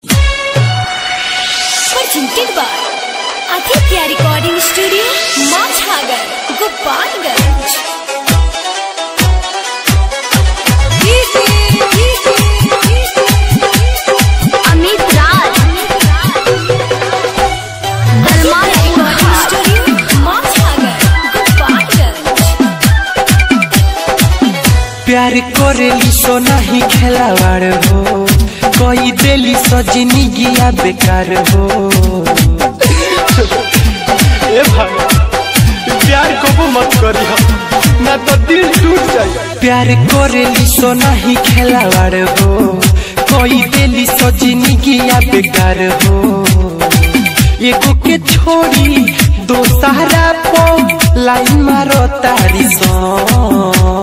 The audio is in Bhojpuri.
presented by Aditya Recording Studio, Machhagar, Gopalganj. Amit Raj. Dalmar Recording Studio, Machhagar, Gopalganj. प्यार करेली सो नहीं खेलावाड़ हो कोई देली सजनी गिया बेकार हो ए भाई प्यार कबो मत करी ना तो दिल टूट जाए प्यार करेली सो नहीं खेलावाड़ हो कोई देली सजनी गिया बेकार हो एगो के छोड़ी दो सहारा पो लाइन मारो तारी सो